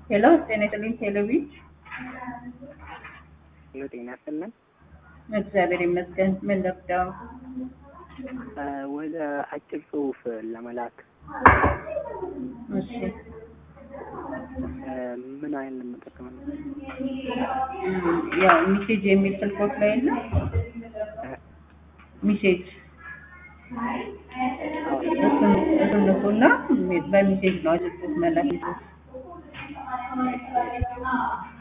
ሄሎ ጤና ይስጥልኝ ቴሌቪዥን ሄሎ ጤና ይስጥልን። እግዚአብሔር ይመስገን። ምን ልርዳው? እ ወደ አጭር ጽሁፍ ለመላክ እሺ እ ምን አይነት መጠቀም ነው? እም፣ ያው ሚሴጅ የሚል ስልኮት ላይ የለ ሚሴጅ እሱን እሱን ንኩና በሚሴጅ ነው አጭር ጽሁፍ መላክ ይችላል።